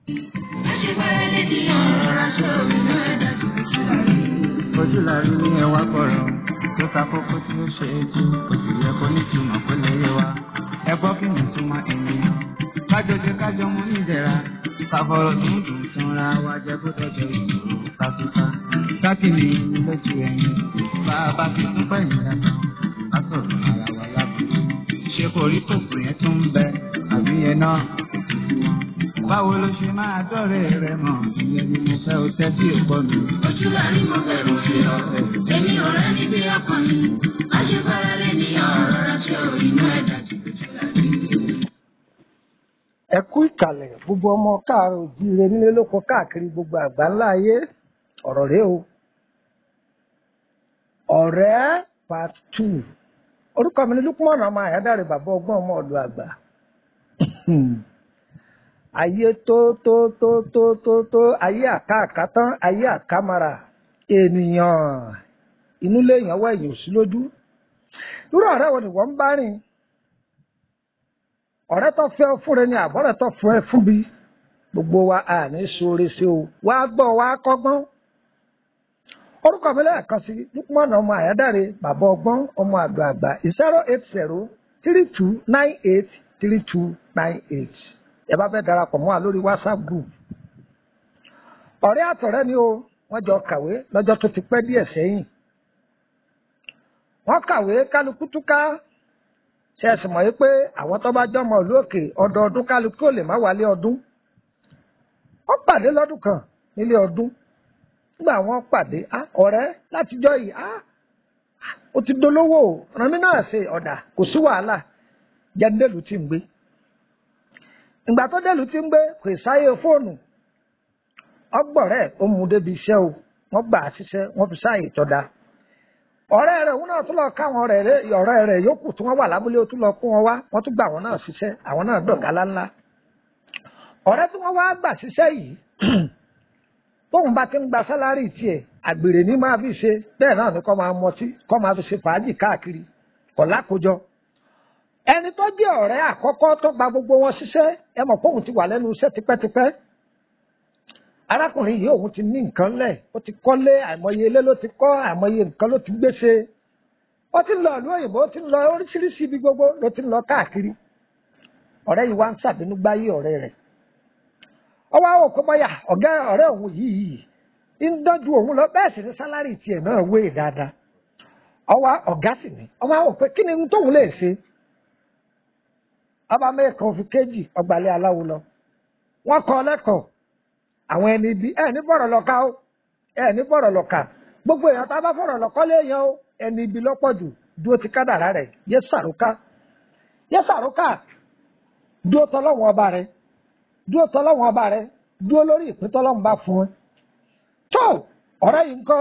ojú la rí ní ẹwà kọ̀rọ̀ tó ta kókó tí ó ṣe é tú oṣù yẹ kó ní túmọ̀ kó lè yé wa ẹ gbọ́ kí ni túmọ̀ ènìyàn kájọjọ kájọ mú nídẹ̀ra káfọ̀rọ̀ dùndùn túnra wa jẹ́ kó tọ́jọ́ ìṣòro kásúká kákìní ní lójú ẹ̀yìn bá a bá fi tún pẹ̀yìn yàtọ̀ ká sọ̀rọ̀ ara wa lábùkù ṣé kò rí kòkò yẹn tó ń bẹ àbí yẹn náà kò tún fún wọn. báwo ló ṣe máa dọ́rẹ̀ rẹ mọ̀ ìyẹn ni mo fẹ́ o tẹ́tí ò gbọ́ mi. Ojú la rí mo bẹ̀rù fi ọ́. Èmi ò rẹ́ ní bí ọkùnrin. Aṣèbára lè ní ọ̀rọ̀ ránṣẹ́ òyìnbó ẹ̀dá tí kò jẹ́ láti. ẹ kú ìkàlẹ̀ gbogbo ọmọ káàárọ̀ òjíire nílé lóko káàkiri gbogbo àgbáńlá ayé ọ̀rọ̀ rẹ o ọ̀rẹ́ part two orúkọ mi ní Lukman ọmọ àyádáre bàbá ọgbọ́n ọmọ ọ̀dọ̀ àgbà ayé tó tó tó tó tó tó ayé àkàkà tán ayé àkàmàrà ènìyàn inú léèyàn wá èyàn sí lójú irú ọ̀rẹ́ wo ni wọ́n ń bá rìn ọ̀rẹ́ tó fẹ́ fún rẹ ni àbọ̀rẹ́ tó fún ẹ fún bi gbogbo wa à ní sóore sí o wá gbọ́ wá kọ́gbọ́n orúkọ mi lẹ́ẹ̀kan sí Lukman ọmọ àyádáre bàbá ọgbọ́n ọmọ àgbà àgbà zero eight zero three two nine eight three two nine eight ẹ bá fẹ́ darapọ̀ mọ́ wa lórí WhatsApp group ọ̀rẹ́ àtọ̀rẹ́ ni o wọ́n jọ kàwé lọ́jọ́ tó ti pẹ́ díẹ̀ sẹ́yìn wọ́n kàwé kálukú túká ṣe ẹ̀sìn mọ̀ yí pé àwọn tó bá jọmọ ìlú òkè ọdọọdún kálukú ò lè má wálé ọdún wọ́n pàdé lọ́dún kan nílé ọdún nígbà wọ́n pàdé á ọ̀rẹ́ látijọ́ yìí á ó ti dolówó o ràn mí náà ṣe ọ̀dà kò sí wàhálà jẹ́ndéèlú tí ń gbé ìgbà tó délùú tí ń gbé kò sáyé fóònù ọgbọ̀rẹ́ ó mú débi iṣẹ́ o wọ́n gbà á ṣiṣẹ́ wọ́n fi sáàyè tọ́da ọ̀rẹ́ rẹ̀ òun náà tún lọ káwọn ọ̀rẹ́ rẹ̀ ọ̀rẹ́ rẹ̀ yòókù tí wọ́n wà lábúlé ó tún lọ kó wọn wá wọ́n tún gbà wọn náà ṣiṣẹ́ àwọn náà dọ̀gá ńláńlá ọ̀rẹ́ tí wọ́n wá gbà ṣiṣẹ́ yìí tóun bá ti ń gba sálárì tiẹ̀ àgbèrè ní máa fi ṣe bẹ́ẹ̀ náà ni kọ́ máa mọtí kọ́ máa fi ṣe fàájì káàkiri kọ̀ lákòjọ ẹni tó jẹ́ ọ̀rẹ́ àkọ́kọ́ tó gba gbogbo wọn ṣiṣẹ́ ẹ mọ̀ pé òun ti wà lẹ́nu iṣẹ́ tipẹ́tipẹ́ arákùnrin yìí òun ti ní nǹkan lẹ̀ ó ti kọ́lé àìmọye ilé ló ti kọ́ àìmọye nǹkan ló ti gbéṣe ó ti ń lọ ìlú òyìnbó ó ti ń lọ oríṣiríṣi ibi gbogbo ló ti ń lọ káàkiri ọ̀rẹ́ yìí wá ń ṣàbínú gbáyé ọ̀rẹ́ rẹ̀ ó wá wò pé bóyá ọ̀gá ọ̀rẹ́ òun yìí ń dọ́jú òun lọ bẹ́ẹ̀ sì ni sálárì tiẹ̀ náà wé dáadáa ọwọ́ ọ̀gá sì ni ó wá wò pé kí ni tóun lè ṣe ọba mẹ́ẹ̀kan fi kéjì ọgbàlẹ̀ aláwo lọ wọ́n kọ́ lẹ́kọ̀ọ́ àwọn ẹni ibi ẹ ní bọ̀rọ̀ lọ́ka ó ẹ ní bọ̀rọ̀ lọ́ka gbogbo èèyàn tá a bá fọ̀rọ̀ lọ́kọ́ léèyàn ó ẹni ibi lọ́pọ̀ jù dúró ti kádàrá rẹ̀ yé sàrúkà yé sàrúkà dúró tọ́lọ́wọ́n ọba rẹ̀ dúró tọ́lọ́wọ́n ọba rẹ̀ dúró lórí ìpín tọ́lọ́wọ́n bá fún ẹ. tó ọ̀rẹ́ yìí ń kọ́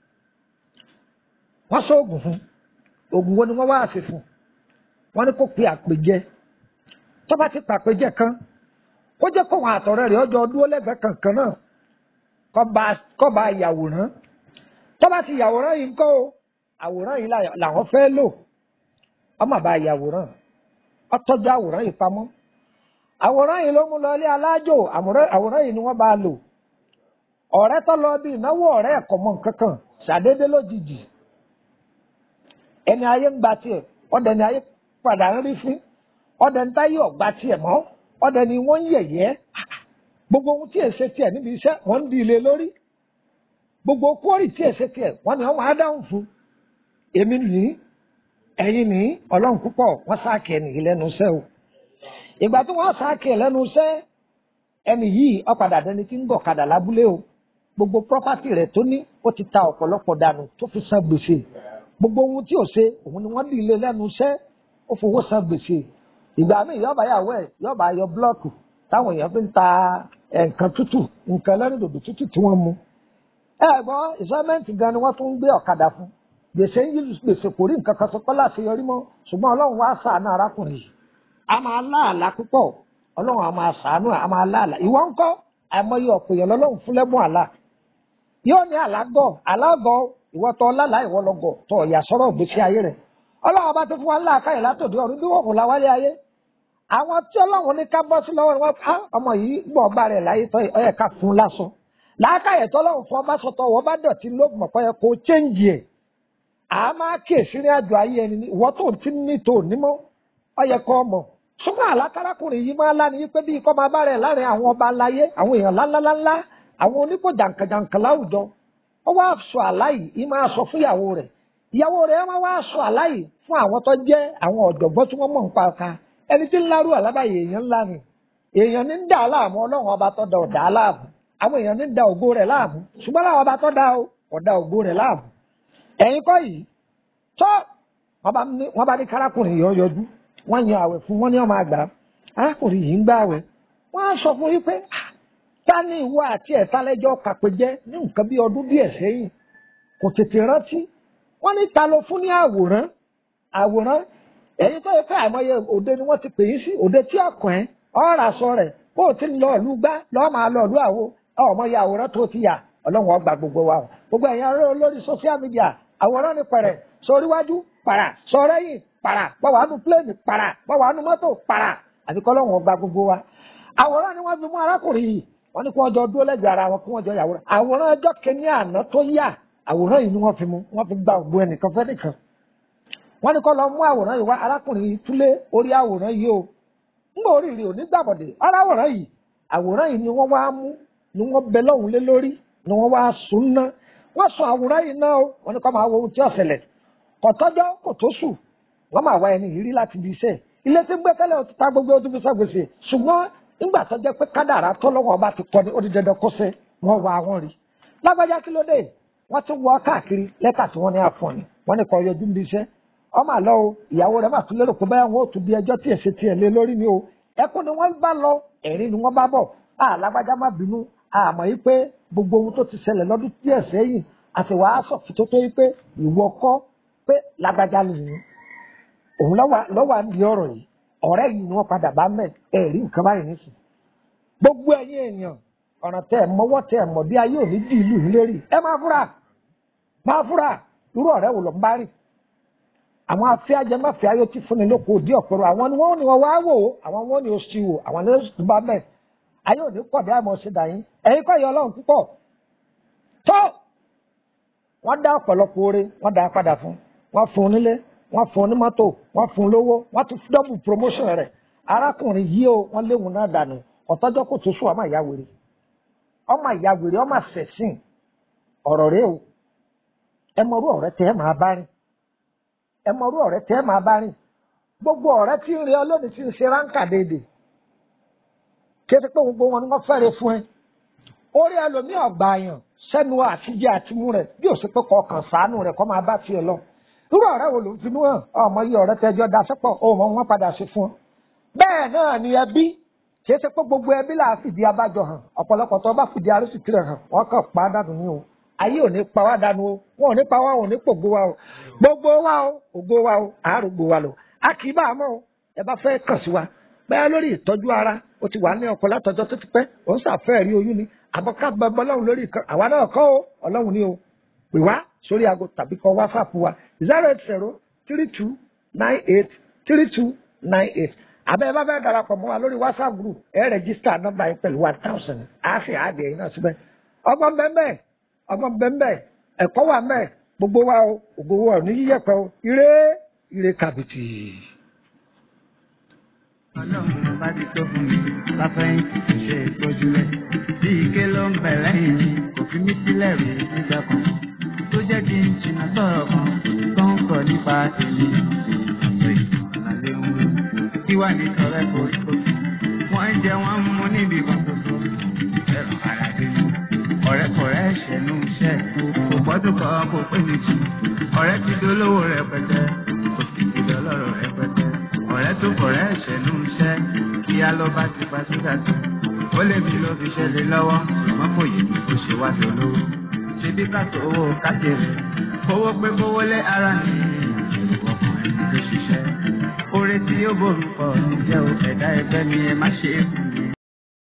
wọ́n sọ oògùn fún oògùn wo ni wọ́n wá sí fún wọ́n ní kó pe àpèjẹ tó bá ti pàpèjẹ kan kó jẹ́ kóhun àtọ̀rẹ́ rẹ̀ ọjọ́ dúró lẹ́gbẹ̀ẹ́ kankan náà kọ́ bá yàwòrán tó bá ti yàwòrán yìí ńkọ́ o àwòrán yìí làwọn fẹ́ lò ọmọ bá yàwòrán ọtọ́jú àwòrán yìí pamọ́ àwòrán yìí ló mú lọ ilé alájò àwòrán yìí ni wọ́n bá lò ọ̀rẹ́ tó lọ bí ìnáwó ọ̀rẹ́ ẹ̀kọ́ mọ́ nǹkan kan ṣàdédé lójijì ẹni ayé ń gba tiẹ̀ ọ̀dẹ̀ ni ayé padà ń rí fín ọ̀dẹ̀ ń táyé ọ̀gbà tiẹ̀ mọ́ ọdẹ ni wọ́n ń yẹ̀yẹ́ gbogbo ohun tí èsè tiẹ̀ níbi iṣẹ́ wọ́n ń di ilé lórí gbogbo kórì tí èsè tiẹ̀ wọ́n ní wọ́n á dáhùn fún èmi ní ẹ̀yin ní ọlọ́run púpọ̀ wọ́n sáàkì ẹnì yìí lẹ́nu iṣẹ́ o ìgbà tí wọ́n sáàkì ẹ̀ lẹ́nu iṣẹ́ ẹnì yìí ọ̀padà dẹni tí ń gọ̀kadà lábúlé o gbogbo pọ́pátì rẹ̀ tó ní ó ti ta ọ̀pọ̀lọpọ̀ dànù tó fi san gbèsè gbogbo ohun tí ò ṣe òun ni wọ́n di ilé lẹ́nu iṣẹ́ ó fowó san gbèsè ìgbà míì yọba yàwó ẹ yọba yọ búlọọkù táwọn èèyàn fi ń ta nǹkan tútù nǹkan lẹ́rìndòdò tútù tí wọ́n mu. ẹ gbọ́ ìsọ́mẹ́ǹtì gan ni wọ́n tún ń gbé ọ̀kadà fún gbèsè ń yí gbèsè kò rí nǹkan kan sọ pé láti yọrí mọ́ ṣùgbọ́n ọlọ́run wá ṣàánú arákùnrin yìí a máa láàlá púpọ̀ ọlọ́run a máa ṣàánú a máa láàlá ìwọ ń kọ́ àìmọye ọ̀pọ̀ èèyàn lọ́lọ́run fún lẹ́bùn àlá yóò ní àlágọ̀ àlágọ̀ ìwọ tọ́ lálàá ìwọ lọ́gọ̀ tọ́ ọ̀yà sọ́rọ̀ gbèsè ayé rẹ̀ ọlọ́run bá tó fún wa ńlá káyọ̀ látòdì ọ̀run bí wọ́n kò láwálé ayé àwọn tí ọlọ́run ní ká bọ́ sí lọ́wọ́ ni wọ́n pa ọmọ yìí gbọ́ ọba rẹ̀ láyé tọ́ ọyẹ ká fún un lásán làákàyè tọ́lọ́run fún ọba sọ̀tọ̀ wọ́n bá dọ̀tí ló mọ̀ pé kò chéǹjì ẹ̀ à máa kíyèsí ní àjọ ayé ẹni ní ìwọ́ tó ti ní tó nímọ̀ ọyẹ kọ́ ọmọ ṣùgbọ́n àlákárákùnrin yìí máa láni pé bí ikọ́ máa bá rẹ̀ láàrin àwọn ọba aláyé àwọn èèyàn ńláńláńlá àwọn onípò jàǹkàjàǹkà láwùjọ ó wá sọ àláyì yìí máa sọ fún ìyàwó rẹ̀ ìyàwó rẹ̀ máa wá sọ àláyì fún àwọn tó jẹ́ àwọn ọ̀jọ̀gbọ́n tí wọ́n mọ̀ nípa ọ̀ka ẹni tí ń lárú àlábàyè èèyàn ńlá ni èèyàn ní ń dà á láàmú ọlọ́run ọba tó da ọ̀dà á láàmú àwọn èèyàn ní ń da ògo rẹ̀ láàmú ṣùgbọ́n láwọn ọba tó da ọ̀dà ògo rẹ̀ láàmú ẹ̀yin kọ́ yìí tó wọ́n bá ní kárákùnrin yìí yọjú wọ́n yan àwẹ̀ fún wọn ní ọmọ àgbà arákùnrin yìí ń gbà àwẹ̀ wọ́n á sọ fún yín pé ta ni ìwọ àti ẹ̀ta lẹ́jọ́ kàpéjẹ́ ní nǹkan bí ọdún díẹ̀ sẹ́yìn kò tètè rántí wọ́n ní ta ló fún ní àwòrán àwòrán ẹ̀yin tó yẹ pé àìmọye òde ni wọ́n ti pè yín sí òde tí ọkàn ẹ̀ ọ̀rọ̀ àṣọ rẹ̀ bó o ti ń lọ ìlú gbá lọ́ọ́ máa lọ ìlú àwo ọmọ ya àwòrán tó ti yà ọlọ́run ọgbà gbogbo wa gbogbo ẹ̀yin ará lórí social media àwòrán ni pẹ̀rẹ̀ sóríwájú para sọ̀rẹ́yìn para báwa nu pléènì para báwa nu mọ́tò para àti kọ́ lọ́wọ́ gba gbogbo wa. àwòrán ni wọ́n fi mú arákùnrin yìí wọ́n ní kí wọ́n jọ dúró lẹ́gbẹ̀ẹ́ ara wọn kí wọ́n jọ yàwòrán. àwòrán ọjọ́ kìíní àná tó yà àwòrán yìí ni wọ́n fi mú wọ́n fi gba ògbó ẹnìkan fẹ́ nìkan. wọ́n ní kọ́ lọ mú àwòrán yìí wá arákùnrin yìí túlé orí àwòrán yìí o. ńgbà orí rẹ̀ ò ní gbàbọ̀dé ọ̀rọ̀ àwòrán yìí àwòrán yìí ni wọ́n wá mú ni wọ́n bẹ lọ́hùn lé lórí ni wọ́n wá sùn ná wọ́n sọ àwòrán yìí náà o wọ́n ní kọ́ máa wo ohun tí ó ṣẹlẹ̀ kọ̀tọ́jọ́ kò tó sùn wọ́n máa wá ẹni yìí rí láti ibi iṣẹ́ ilé tí ń gbé tẹ́lẹ̀ ti ta gbogbo ojú fi sàgbèsè ṣùgbọ́n nígbà tó jẹ́ pé kádàrá tọ́lọ́wọ́ ọba ti kọ́ ni ó di dandan kó ṣe wọ́n wá wọn rí lágbájá kí ló dé wọ́n ti wọ́ káàkiri lẹ́tà tí wọ́n ní àfọ̀n ni wọ́n ní kọ́ yọjú níbi iṣẹ́ ọmọ àlọ́ o ìyàwó rẹ̀ máa tún lérò pé báyà wọn ò tún bí ẹjọ́ tí èsì tiẹ̀ lé lórí ni o ẹkún ni wọ́n bá lọ ẹ̀rín ni wọ́n bá bọ̀ à lágbájá má bínú àmọ́ yìí pé gbogbo ohun tó ti ṣẹlẹ̀ lọ́dún díẹ̀ sẹ́yìn àti wàá sọ fún tó tó yìí pé ìwọ kọ́ pé lágbájá lè òun lọ́wọ́ à ń di ọ̀rọ̀ yìí ọ̀rẹ́ yìí ni wọ́n padà bá mẹ́ ẹ̀rí nǹkan báyìí nísìn gbogbo ẹ̀yin èèyàn ọ̀ràn tẹ̀ mọ́wọ́ tẹ̀ mọ̀ bí ayé òní di ìlú yìí lérí ẹ máa fúra máa fúra irú ọ̀rẹ́ wò ló ń bá rìn àwọn afẹ́ajẹ máfẹ́ ayé tí fúnni lóko òdì ọ̀pẹ̀rọ àwọn ni wọ́n ní wọ́n wá wò ó àwọn wọ́n ní oṣù wò àwọn ní oṣù bá mẹ́ ayé òní pọ̀ bí àmọ́ ṣe dà yín ẹ̀yin kọ́ ìyá ọlọ́run púpọ̀ tó wọ́n dá ọ̀pọ̀lọpọ̀ oore wọ́n dá padà fún wọ́n fún un nílé wọ́n fún un ní mọ́tò wọ́n fún un lówó wọ́n ti dọ́bù promotion rẹ̀ arákùnrin yìí o wọ́n léwu náà dànù ọ̀tọ́jọ́ kò tó sùn ọmọ ìyá wèrè ọmọ ìyá wèrè ọmọ àṣẹ̀sìn ọ̀rọ̀ rẹ o ẹ mọ̀rú ọ̀rẹ́ tẹ́ ẹ máa bá rìn ẹ mọ̀rú ọ̀rẹ́ tẹ́ ẹ máa bá rìn gbogbo ọ̀rẹ́ tí ń rí ọ lónìí tí ń ṣe ráńkà déédéé kéde pé gbogbo wọn ni wọ́n fẹ́rẹ̀ fún ẹ orí ẹlòmíì ọ̀gbà àyàn sẹ́nu àtijọ́ àtimú rẹ̀ bí ó sì pé kọ̀ọ̀kan sàánú rẹ̀ kọ́ máa bá tiẹ̀ lọ irú ọ̀rẹ́ wo ló ń finú hàn ọmọ yìí ọ̀rẹ́ tẹjọ́ daṣẹ́pọ̀ ọmọ wọn padà sí fún ọ. bẹ́ẹ̀ náà ni ẹbí kì í ṣe pé gbogbo ẹbí là á fìdí abájọ hàn ọ̀pọ̀lọpọ̀ tó bá fìdí arísìkí rẹ̀ hàn wọ́n kàn pa á dànù ní o ayé ò ní pa wá dànù o wọn ò ní pa wá ò ní pògbó wa o gbogbo wa o ògo wa o àárògbò wa lò a kì í bá a mọ̀ o ẹ bá fẹ́ kàn sí wa bẹ́ẹ̀ lórí ìtọ́jú ara o ti wà ní ọkọ látọjọ́ tó ti pẹ́ ò ń ṣàfẹ́ rí oyún ni àbọ̀ ká gbẹgbẹ́ ọlọ́run lórí ìkan àwa náà kọ́ o ọlọ́run ni o pè wá sórí aago tàbí kọ wásaàpù wa zero eight zero three two nine eight three two nine eight abẹ́ ẹ bá fẹ́ darapọ̀ mọ́ wa lórí whatsapp group ẹ rẹ̀jísítà nọ́mbà yẹn pẹ̀lú one thousand á sì àdé yìí náà síbẹ̀ ọgbọ́n bẹ́ẹ̀ ọgbọ́n bẹ́ẹ̀ ẹ̀kọ́ wà mẹ́ẹ̀ gbogbo wa o ògo wa ò ní yíyẹ̀pẹ̀ o ire ire kàbìtì. ọlọ́run bá ti tó fún mi láfẹ́yìntì kò ṣe ìtọ́jú rẹ̀ bí ike ló ń bẹ̀ lẹ́yìn mi kò fi mí sílẹ̀ rí nígbà kan tó jẹ́ kí n jìnnà sọ̀rọ̀ kan tó ń sọ nípa èmi àtọ̀ ìgbàlẹ̀ ń wí. kí wà ní sọ̀rọ̀ kò tó wọ́n ń jẹ wọ́n ń mú níbi kan ṣoṣo ẹ̀rọ ara dé mi. ọ̀rẹ́kọ̀rẹ́ ṣẹ̀nu iṣẹ́ kò gbọ́dọ̀ kọ́ kó pé mi jù ọ̀rẹ́ ti dolówó rẹpẹtẹ kò sì ti dọlọ́rọ̀ rẹpẹtẹ ọ̀rẹ́ tó kọ̀rẹ́ ṣẹ̀nu iṣẹ́ kí á lọ bá ti pa síta sí ó lè mi ló fi ṣẹlẹ̀ lọ́wọ́ ṣùgbọ́n kò yẹ kó ṣe wá tó lówó ṣebí ká tó owó kájèrè kówó pé kówó lé ara ní ọkùnrin tó ṣiṣẹ́ oore tí ó borúkọ níjẹ́ o ẹ̀dá ẹgbẹ́ mi ẹ má ṣe é fún